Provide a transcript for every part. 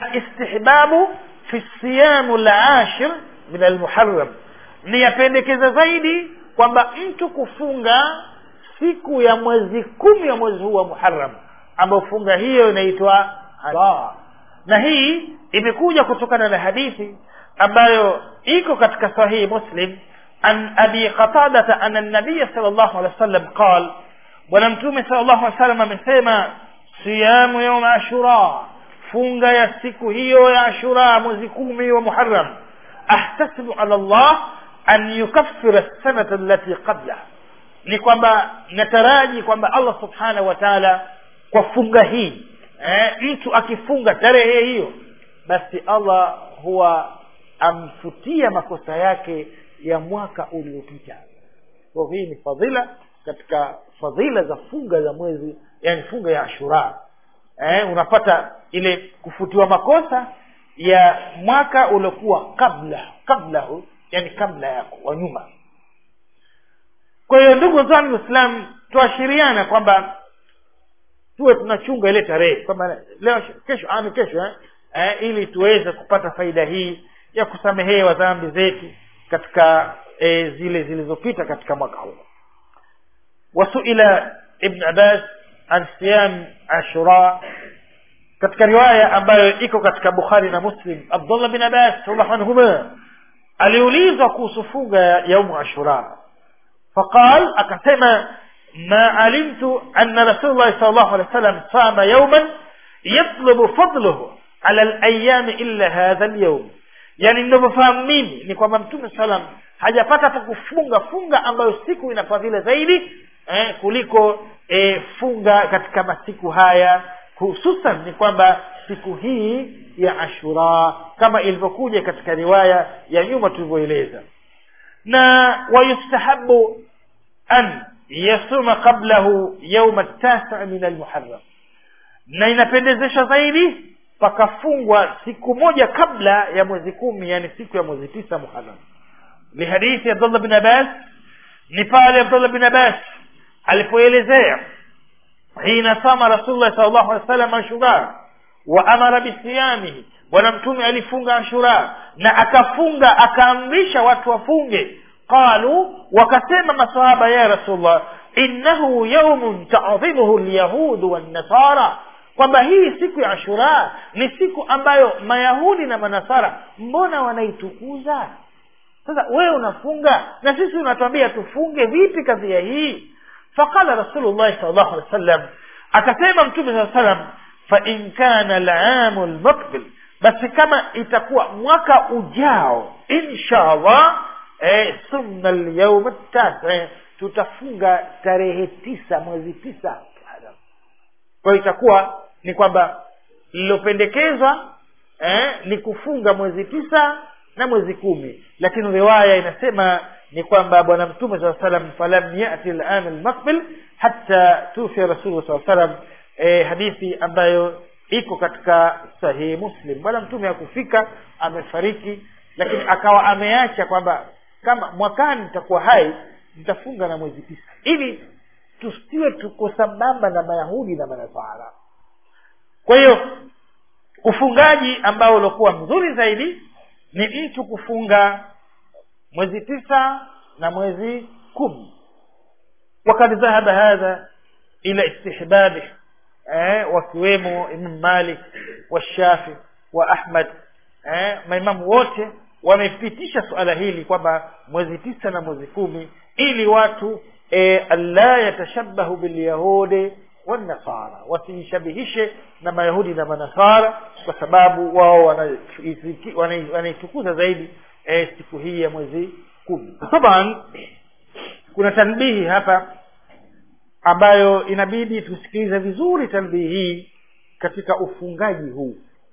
alistihbabu fi siyamu lashir min almuharram ni yapendekeza zaidi kwamba mtu kufunga siku ya mwezi kumi ya mwezi huu wa muharam ambayo funga hiyo inaitwa adha na hii imekuja kutokana na hadithi ambayo iko katika sahihi muslim an abi qatadata ana nabiya sal llahu alehi wa sallam qal bwana mtume sal llahu alih wa sallam amesema siyamu yauma ashura funga ya siku hiyo ya ashura mwezi kumi wa muharam ahtasibu ala llah an yukaffira sanata allati qablaha ni kwamba nataraji kwamba allah subhanahu wa taala kwa funga hii eh, mtu akifunga tarehe hiyo basi allah huwa amfutia makosa yake ya mwaka uliopita kwa hii ni fadhila katika fadhila za funga za mwezi yani funga ya ashura eh, unapata ile kufutiwa makosa ya mwaka uliokuwa kabla kablahu yani kabla yako wa nyuma kwa hiyo ndugu zangu waislamu tuashiriana kwamba tuwe tunachunga ile tarehe kwamba leo kesho ani kesho eh? Eh, ili tuweze kupata faida hii ya kusamehewa dhambi zetu katika eh, zile zilizopita katika mwaka huu wasuila ibn abbas an siyam ashura katika riwaya ambayo iko katika bukhari na muslim abdullah bin abbas radhiallahu anhuma aliulizwa kuhusu funga ya yaumu ashura فقال أكتما ما علمت أن رسول الله صلى الله عليه وسلم صام يوما يطلب فضله على الأيام إلا هذا اليوم yani ninavyofahamu mimi ni kwamba mtume salam hajapata pa kufunga funga ambayo siku ina fadhila zaidi eh, kuliko eh, funga katika masiku haya hususan ni kwamba siku hii ya ashura kama ilivyokuja katika riwaya ya nyuma tulivyoeleza na wayustahabu an yasuma qablahu yauma tasa min almuharram na inapendezesha zaidi pakafungwa siku moja kabla ya mwezi kumi yani siku ya mwezi tisa muharram lihadithi abdullah bin abbas ni pale abdullah bin abbas alipoelezea hina sama rasulullah sal llahu alih wa sallam ashura wa amara bisiyamihi bwana mtume alifunga ashura na akafunga akaamrisha watu wafunge qalu wakasema masahaba ya rasulullah innahu yaumun taadhimuhu lyahudu wannasara kwamba hii siku ya ashura ni siku ambayo mayahudi na manasara mbona wanaitukuza sasa wewe unafunga na sisi unatuambia tufunge vipi kadhia hii faqala rasulullahi sal llahu alehi wa sallam akasema mtume saa salam fain kana lamu lmukbil basi kama itakuwa mwaka ujao insha allah eh, sumna lyauma tasi tutafunga tarehe tisa mwezi tisa kwa hiyo itakuwa ni kwamba lililopendekezwa eh, ni kufunga mwezi tisa na mwezi kumi lakini riwaya inasema ni kwamba bwana mtume saa salam falam yati lan lmaqbil hatta tufia rasulullah saa salam eh, hadithi ambayo iko katika sahihi muslim bwana mtume hakufika amefariki lakini akawa ameacha kwamba kama mwakani nitakuwa hai nitafunga na mwezi tisa ili tusiwe tuko sambamba na mayahudi na manasara kwa hiyo ufungaji ambao uliokuwa mzuri zaidi ni mtu kufunga mwezi tisa na mwezi kumi wakad dhahaba hadha ila istihbabi eh, wakiwemo imam malik washafi wa ahmad eh, maimamu wote wamepitisha suala hili kwamba mwezi tisa na mwezi kumi ili watu e, alla yatashabahu bilyahudi wanasara wasijishabihishe na mayahudi na manasara kwa sababu wao wanaitukuza zaidi e, siku hii ya mwezi kumi taban kuna tanbihi hapa ambayo inabidi tusikilize vizuri tanbihi hii katika ufungaji huu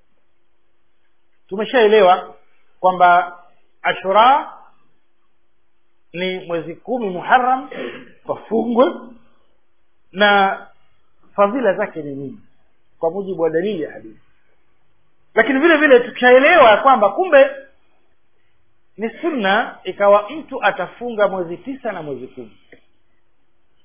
tumeshaelewa kwamba ashura ni mwezi kumi muharam wafungwe na fadhila zake ni nini kwa mujibu wa dalili ya hadithi lakini vile vile tukishaelewa kwamba kumbe ni sunna ikawa mtu atafunga mwezi tisa na mwezi kumi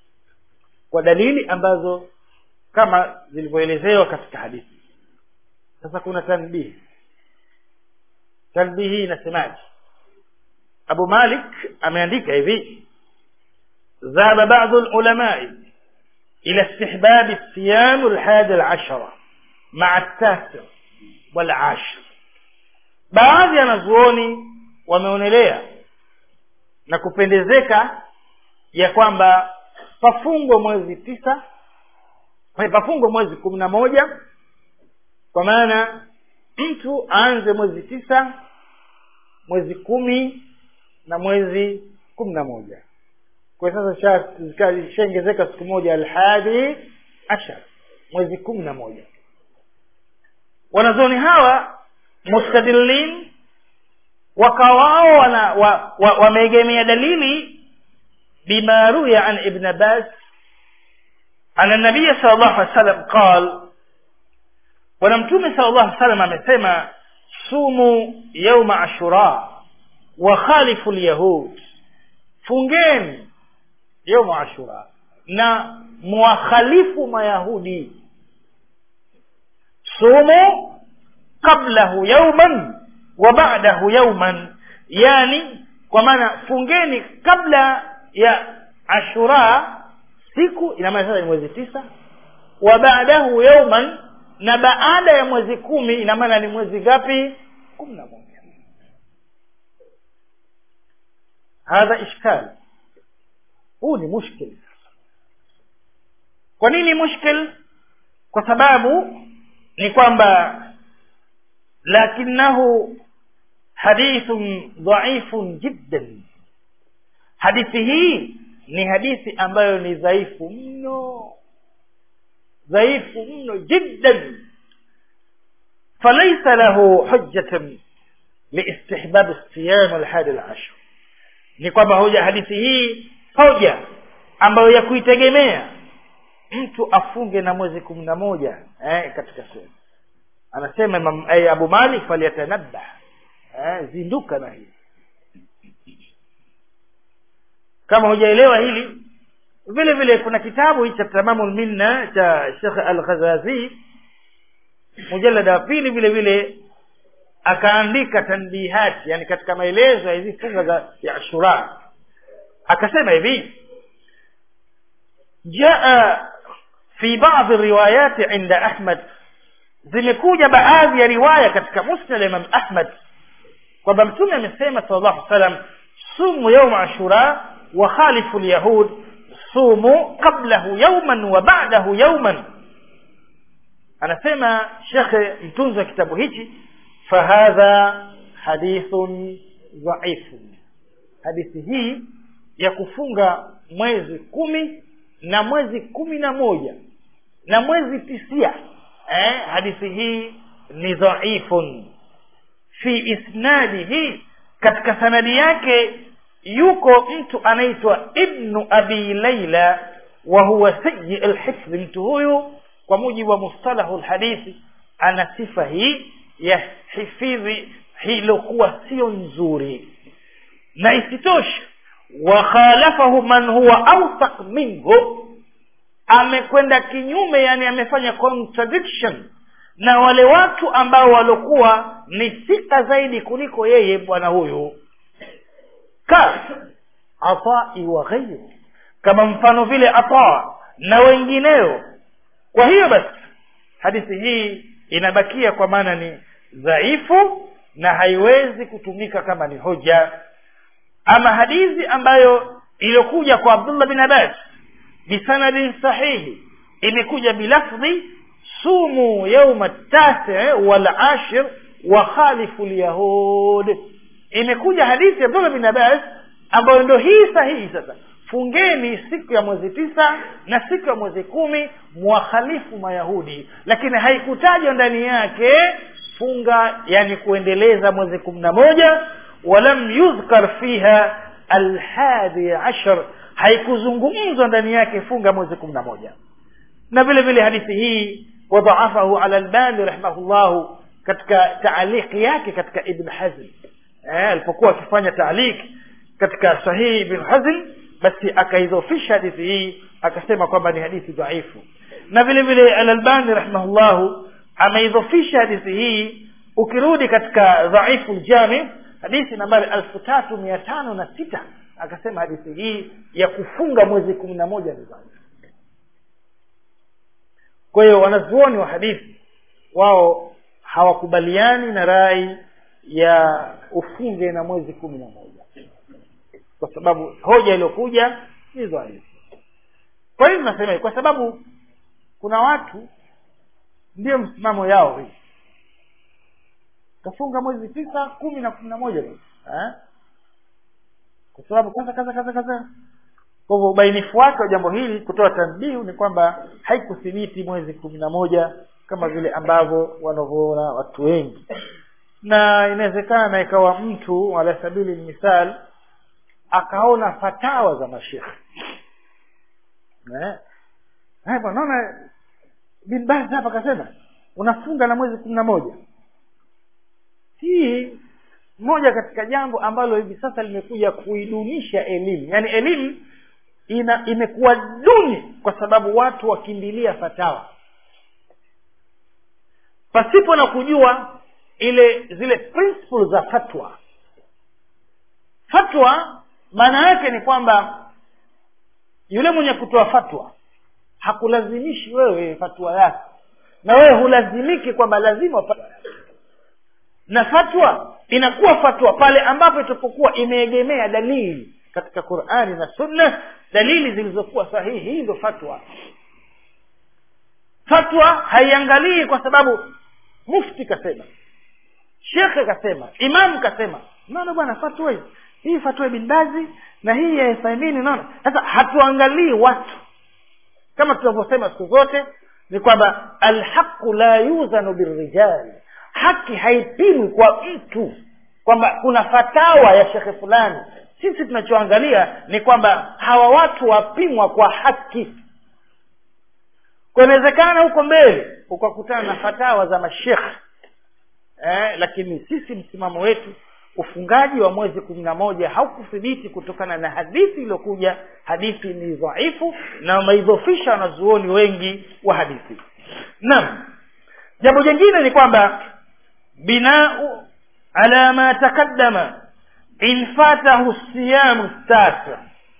kwa dalili ambazo kama zilivyoelezewa katika hadithi sasa kuna tanbihi tanbihi hii inasemaje abu malik ameandika hivi ذهب بعض العلماء إلى استحباب الصيام الحادي العشرة مع التاسع والعاشر baadhi ya wanazuoni wameonelea na kupendezeka ya kwamba pafungwe mwezi tisa pafungwe mwezi kumi na moja kwa maana mtu aanze mwezi tisa mwezi kumi na mwezi kumi na moja kwa sasa ishaongezeka siku moja alhadi ashar mwezi kumi na moja wanazoni hawa mustadilin wakawao wana wameegemea wa, wa dalili bima ruya an ibn abbas ana nabiya sal llahu alih wasallam qal bwana mtume sal llahu alih wasallam amesema sumu yauma ashura wa khalifu lyahud fungeni yauma ashura na mwakhalifu mayahudi sumu qablahu yauman wa ba'dahu yauman yani kwa maana fungeni kabla ya ashura siku ina maana sasa ni mwezi tisa wa ba'dahu yauman na baada ya mwezi kumi ina maana ni mwezi gapi kumi na moja hadha ishkal huu ni mushkil kwa nini mushkil kwa sababu ni kwamba lakinahu hadithun dhaifun jiddan hadithi hii ni hadithi ambayo ni dhaifu mno dhaifu mno jiddan falaisa lahu hujjatan liistihbab siyam alhadi alashar ni kwamba hoja hadithi hii hoja ambayo ya kuitegemea mtu afunge na mwezi kumi na moja eh, katika sehemu anasema imam, eh, abu malik falyatanabah eh, zinduka na hili kama hujaelewa hili vile vile kuna kitabu hii cha tamamu lminna cha shekh al ghazazi mujalada wa pili vile vile akaandika tanbihati yani katika maelezo ya hizi funga za ya ashura akasema hivi jaa fi baadhi riwayati inda ahmad zimekuja baadhi ya riwaya katika musnad imam ahmad kwamba mtume amesema sal llahu salam sumu yauma ashura wa khalifu lyahud sumu qablahu yauman wa ba'dahu yauman anasema shekhe mtunzi wa kitabu hichi fahadha hadithun dhaifun hadithi hii ya kufunga mwezi kumi na mwezi kumi na moja na mwezi tisia eh, hadithi hii ni dhaifun fi isnadihi katika sanadi yake yuko mtu anaitwa ibnu abi laila wa huwa sayi lhifdhi mtu huyu kwa mujibu wa mustalahu lhadithi ana sifa hii ya hifidhi hilokuwa sio nzuri na isitoshe wakhalafahu man huwa awthaq minhu amekwenda kinyume yani amefanya contradiction na wale watu ambao waliokuwa ni thika zaidi kuliko yeye bwana huyu ka atai wa ghairu kama mfano vile ata na wengineo kwa hiyo basi hadithi hii inabakia kwa maana ni dhaifu na haiwezi kutumika kama ni hoja ama hadithi ambayo iliyokuja kwa abdullah bin abbas bisanadin sahihi imekuja bilafdhi sumu yauma tasi walashir wa khalifu lyahud imekuja hadithi ya abdullah bin abbas ambayo ndo hii sahihi sasa fungeni siku ya mwezi tisa na siku ya mwezi kumi mwakhalifu mayahudi lakini haikutajwa ndani yake funga yani kuendeleza mwezi kumi na moja walam yudhkar fiha alhadi ashar haikuzungumzwa ndani yake funga mwezi kumi na moja na vile vile hadithi hii wadhaafahu ala albani rahimahullahu katika taaliki yake katika ibn hazm eh, alipokuwa akifanya taaliki katika sahihi ibn hazm basi akaidhofisha hadithi hii akasema kwamba ni hadithi dhaifu na vile vile alalbani rahimahullahu ameidhofisha hadithi hii ukirudi katika dhaifu ljami hadithi nambari elfu tatu mia tano na sita akasema hadithi hii ya kufunga mwezi kumi na moja ni dhaifu kwa hiyo wanazuoni wa hadithi wao hawakubaliani na rai ya ufunge na mwezi kumi na moja kwa sababu hoja iliyokuja ni dhaifu kwa hiyo tunasema kwa sababu kuna watu ndiyo msimamo yao hii kafunga mwezi tisa kumi na kumi na moja eh? kwa sababu kaza kaza kaza kaza kwa hivyo ubainifu wake wa jambo hili kutoa tanbihu ni kwamba haikuthibiti mwezi kumi na moja kama vile ambavyo wanavyoona watu wengi na inawezekana ikawa mtu ala sabili misal akaona fatawa za mashekhe naona bin Baz hapa akasema unafunga na mwezi kumi na moja hii moja katika jambo ambalo hivi sasa limekuja kuidunisha elimu yaani elimu ina imekuwa duni kwa sababu watu wakimbilia fatawa pasipo na kujua ile zile principles za fatwa fatwa maana yake ni kwamba yule mwenye kutoa fatwa hakulazimishi wewe fatwa yako na wewe hulazimiki kwamba lazima na fatwa inakuwa fatwa pale ambapo itapokuwa imeegemea dalili katika qurani na sunna dalili zilizokuwa sahihi hii ndo fatwa fatwa haiangalii kwa sababu mufti kasema shekhe kasema imamu kasema naona bwana fatwa hii hii fatwa ibn bazi na hii ya Uthaymeen unaona sasa hatuangalii watu kama tunavyosema siku zote ni kwamba alhaqu la yuzanu birrijali haki haipimwi kwa mtu kwamba kuna fatawa ya shekhe fulani sisi tunachoangalia ni kwamba hawa watu wapimwa kwa haki kunawezekana huko mbele ukakutana na fatawa za mashekhe eh, lakini sisi msimamo wetu ufungaji wa mwezi kumi na moja haukuthibiti kutokana na hadithi iliyokuja hadithi ni dhaifu na wameidhofisha wanazuoni wengi wa hadithi naam jambo jingine ni kwamba binau ala ma taqaddama in fatahu siyamu tasa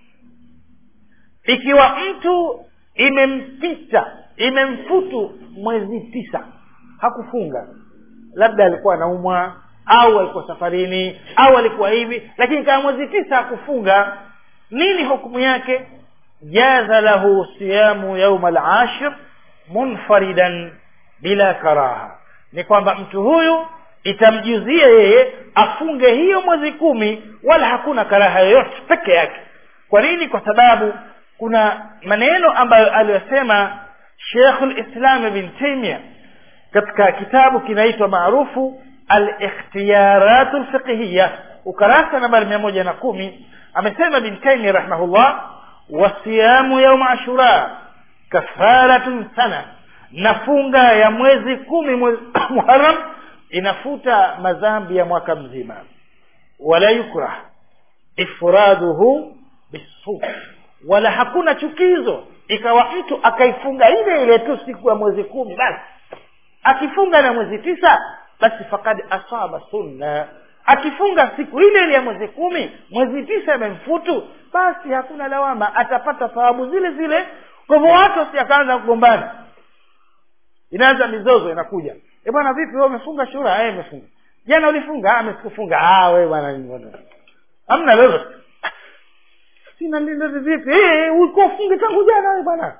ikiwa mtu imempita imemfutu mwezi tisa hakufunga labda alikuwa anaumwa au alikuwa safarini au alikuwa hivi lakini kama mwezi tisa hakufunga nini hukumu yake jaza lahu siyamu yauma alashir munfaridan bila karaha ni kwamba mtu huyu itamjuzia yeye afunge hiyo mwezi kumi wala hakuna karaha yoyote peke yake kwa nini kwa sababu kuna maneno ambayo aliyosema shekhu lislam ibn taimia katika kitabu kinaitwa maarufu الاختيارات الفقهية ukarasa nambari mia moja na kumi amesema bin taimi rahimahullah wasiyamu yauma ashura kafaratun sana nafunga ya mwezi kumi mwezi muharam inafuta madhambi ya mwaka mzima wala yukrah ifraduhu bisum wala hakuna chukizo ikawa mtu akaifunga ile ile tu siku ya mwezi kumi basi akifunga na mwezi tisa basi fakad asaba sunna akifunga siku ile ile ya mwezi kumi mwezi tisa imemfutu basi hakuna lawama atapata thawabu zile zile kwa hivyo watu wasiakaanza kugombana inaanza mizozo inakuja e bwana vipi wewe umefunga shura eh umefunga jana ulifunga ah sikufunga ah wewe bwana hamna lolote sina lolote vipi eh ulikuwa ufunge tangu jana wewe bwana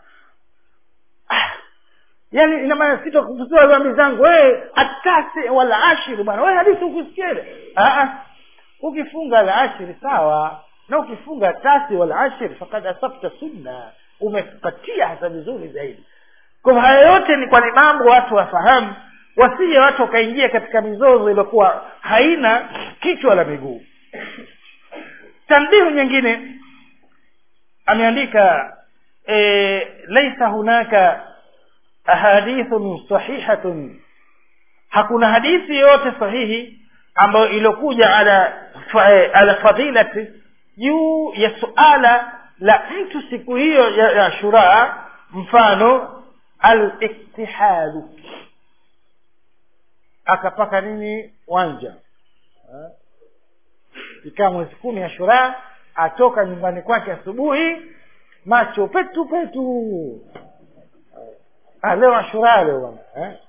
ah yani ina maana sitakufutua dhambi zangu wewe atasi wala ashiri bwana wewe hadithi ukusikia ile ah ukifunga la ashiri sawa na ukifunga tasi wala ashiri fakad asabta sunna umepatia hasa vizuri zaidi kwa haya yote ni kwa ni mambo watu wafahamu wasije watu wakaingia katika mizozo iliyokuwa haina kichwa la miguu tanbihu nyingine ameandika e, laisa hunaka ahadithun sahihatun hakuna hadithi yoyote sahihi ambayo iliyokuja ala ala fadilati juu ya suala la mtu siku hiyo ya, ya shuraa mfano aliktihadu akapaka nini wanja Eh? ikaa mwezi kumi ashura atoka nyumbani kwake asubuhi macho petu petu ah, leo ashura leo bwana eh?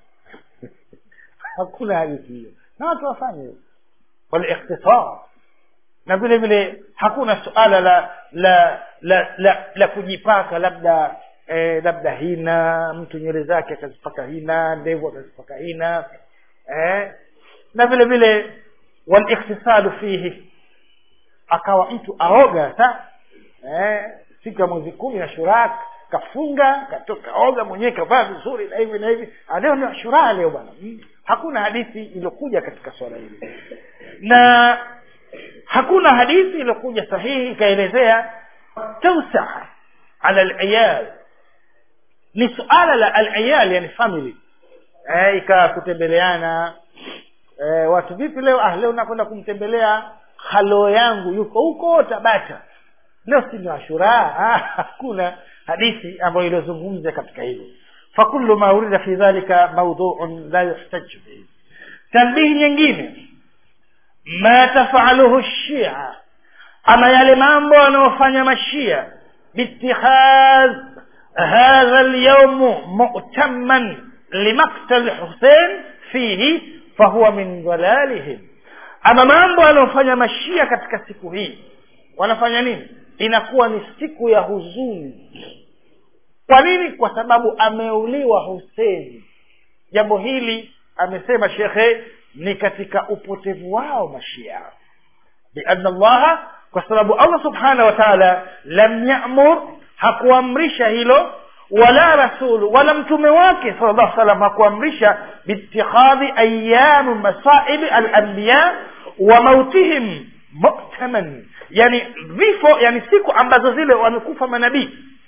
hakuna hadithi hiyo na watu wafanye hivyo walikhtisar na vile vile hakuna suala la la la la, la kujipaka labda eh, labda hina mtu nywele zake akazipaka hina ndevu akazipaka hina eh, na vile vile walikhtisalu fihi akawa mtu aoga sa eh, siku ya mwezi kumi na shuraa kafunga katoka oga mwenyewe kavaa vizuri na hivi na hivi Ah, leo ni ashura leo bwana Mm. hakuna hadithi iliyokuja katika swala hili na hakuna hadithi iliyokuja sahihi ikaelezea tausaa ala aliyal ni suala la aliyal yani family eh, ikawa kutembeleana eh, watu vipi leo ah leo nakwenda kumtembelea halo yangu yuko huko tabata leo si ni ashura ah, hakuna hadithi ambayo iliyozungumza katika hilo fakullu ma urida fi dhalika mawdhuun la yuhtaju bihi tanbihi nyingine ma tafaluhu shia ama yale mambo yanayofanya mashia biittikhadh hadha alyawm mu'tamman limaktal husein fihi fahuwa min dhalalihim ama mambo yanayofanya mashia katika siku hii wanafanya nini inakuwa ni siku ya huzuni kwa nini kwa sababu ameuliwa huseni jambo hili amesema shekhe ni katika upotevu wao mashia bianna allaha kwa sababu allah subhanahu wa taala lam yamur hakuamrisha hilo wala rasulu wala mtume wake sala llahu salam hakuamrisha biitikhadhi ayamu masaibi alambiya wa mautihim muktaman yani vifo yani siku ambazo zile wamekufa manabii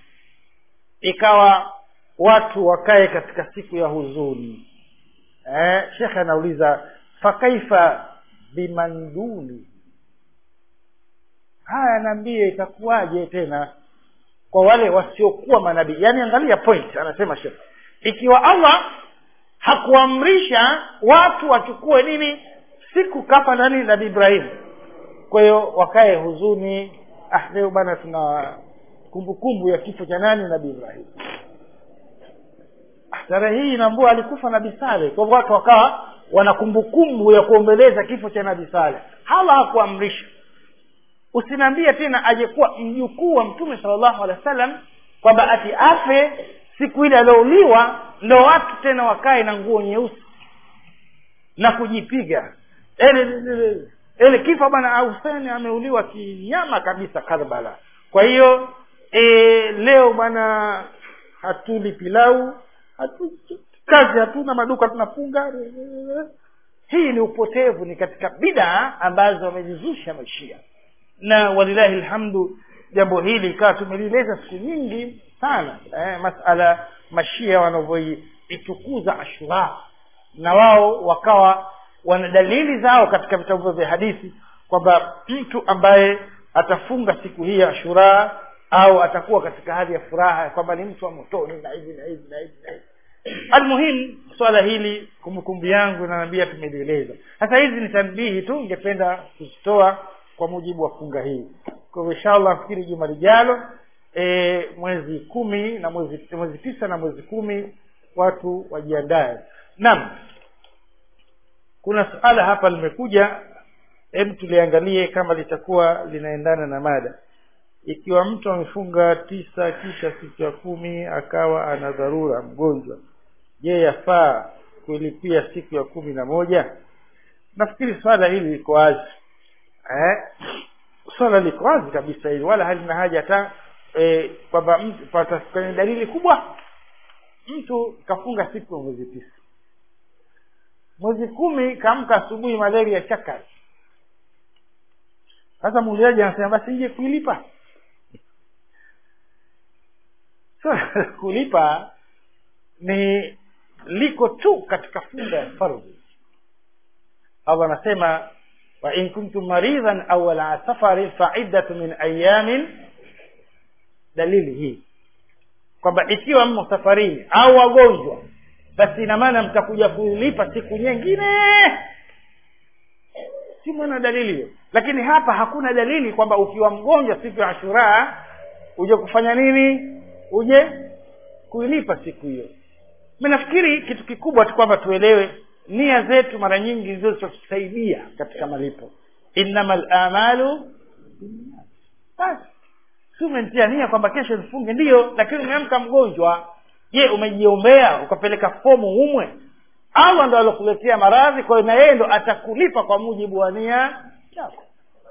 ikawa watu wakae katika siku ya huzuni eh, shekhe anauliza fakaifa bimanduli haya naambie itakuwaje tena kwa wale wasiokuwa manabii yaani angalia point anasema shekhe ikiwa allah hakuamrisha watu wachukue nini siku kafa nani nabii ibrahimu kwa hiyo wakae huzuni ah leo bana tuna kumbukumbu ya kifo cha nani nabii ibrahim Ah, tarehe hii inaambua alikufa nabii sale kwa hivyo watu wakawa wana kumbukumbu ya kuombeleza kifo cha nabii sale hala hakuamrisha usiniambie tena ajekuwa mjukuu wa mtume salllahu alehi wa sallam kwamba ati afe siku ile aliouliwa ndo watu tena wakae na nguo nyeusi na kujipiga ele ele kifo bwana huseni ameuliwa kinyama kabisa karbala kwa hiyo e, leo bwana hatuli pilau hatu, kazi hatuna maduka tunafunga hii ni upotevu ni katika bidaa ambazo wamejizusha mashia na walilahi lhamdu jambo hili ikawa tumelieleza siku nyingi sana eh, masala mashia wanavyoitukuza ashura na wao wakawa wana dalili zao katika vitabu vya hadithi kwamba mtu ambaye atafunga siku hii ya ashura au atakuwa katika hali ya furaha kwamba ni mtu wa motoni na hivi na hivi na hivi na hivi almuhim swala hili kumbukumbu yangu naambia tumelieleza sasa hizi ni tanbihi tu ningependa kuzitoa kwa mujibu wa funga hii kwa hivyo inshallah nafikiri juma lijalo e, mwezi kumi na mwezi mwezi tisa na mwezi kumi watu wajiandae naam kuna suala hapa limekuja hebu tuliangalie kama litakuwa linaendana na mada ikiwa mtu amefunga tisa kisha siku ya kumi akawa ana dharura mgonjwa je yafaa kuilipia siku ya kumi na moja nafikiri swala hili liko wazi eh? swala liko wazi kabisa hili wala halina haja hata eh, kwamba mtu pata kwenye dalili kubwa mtu kafunga siku ya mwezi tisa mwezi kumi kaamka asubuhi malaria chakari sasa muulizaji anasema basi nje kuilipa so kulipa ni liko tu katika funga ya fardhi allah anasema wa in kuntum maridhan au ala safarin faiddatu min ayamin dalili hii kwamba ikiwa mmo safarini au wagonjwa basi ina maana mtakuja kulipa siku nyingine si mwana dalili hiyo lakini hapa hakuna dalili kwamba ukiwa mgonjwa siku ya ashura uje kufanya nini uje kuilipa siku hiyo mi nafikiri kitu kikubwa tu kwamba tuelewe nia zetu mara nyingi ndizo zitatusaidia katika malipo innama lamalu basi si umentia nia kwamba kesho nifunge ndiyo lakini umeamka mgonjwa je umejiombea ukapeleka fomu umwe allah ndo alokuletea maradhi kwa hiyo na yeye ndo atakulipa kwa mujibu wa nia yako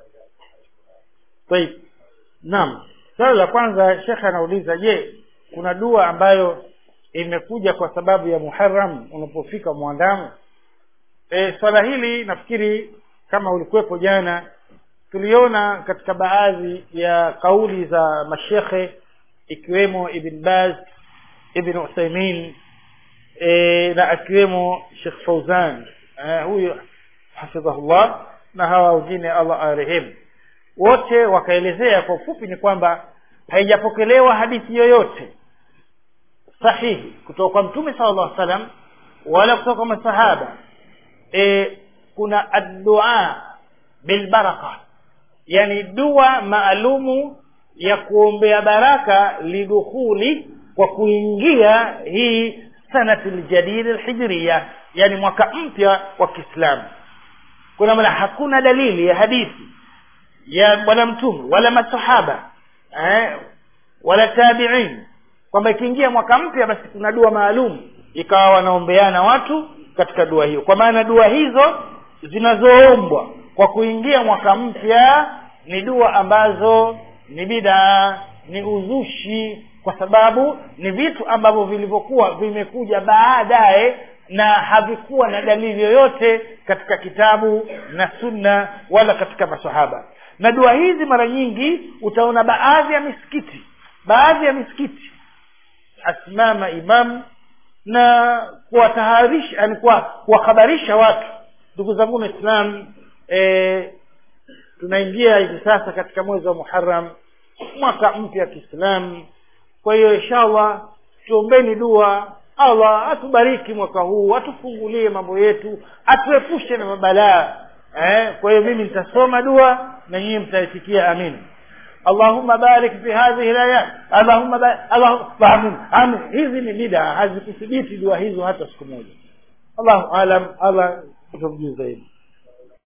طيب naam swali la kwanza shekhe anauliza je kuna dua ambayo imekuja kwa sababu ya muharam unapofika mwandamo e, swala hili nafikiri kama ulikuwepo jana tuliona katika baadhi ya kauli za mashekhe ikiwemo ibn baz ibn uthaimin e, na akiwemo shekh fauzan e, huyu hafidhahullah na hawa wengine allah arehemu wote wakaelezea kwa ufupi ni kwamba haijapokelewa hadithi yoyote sahihi kutoka kwa mtume sala llah salam wala kutoka kwa masahaba e, kuna addua bilbaraka yani dua maalumu ya kuombea baraka lidukhuli kwa kuingia hii sanati ljadid lhijria yani mwaka mpya wa kiislamu kuna maana hakuna dalili ya hadithi ya bwana mtume wala masahaba eh, wala tabiin kwamba ikiingia mwaka mpya basi kuna dua maalum ikawa wanaombeana watu katika dua hiyo kwa maana dua hizo zinazoombwa kwa kuingia mwaka mpya ni dua ambazo ni bidaa ni uzushi kwa sababu ni vitu ambavyo vilivyokuwa vimekuja baadaye na havikuwa na dalili yoyote katika kitabu na sunna wala katika masahaba na dua hizi mara nyingi utaona baadhi ya misikiti baadhi ya misikiti asimama imamu na kuwataharisha yani kuwahabarisha watu ndugu zangu waislam e, tunaingia hivi sasa katika mwezi wa muharam mwaka mpya wa kiislamu kwa hiyo inshallah tuombeni dua allah atubariki mwaka huu atufungulie mambo yetu atuepushe na mabalaa eh, kwa hiyo mimi nitasoma dua na nyinyi mtaitikia amin allahumma barik fi hadhihi layat allahumma allahumma amin amin hizi ni bida hazikuthibiti dua hizo hata siku moja allahu alam allah tutamjuu zaidi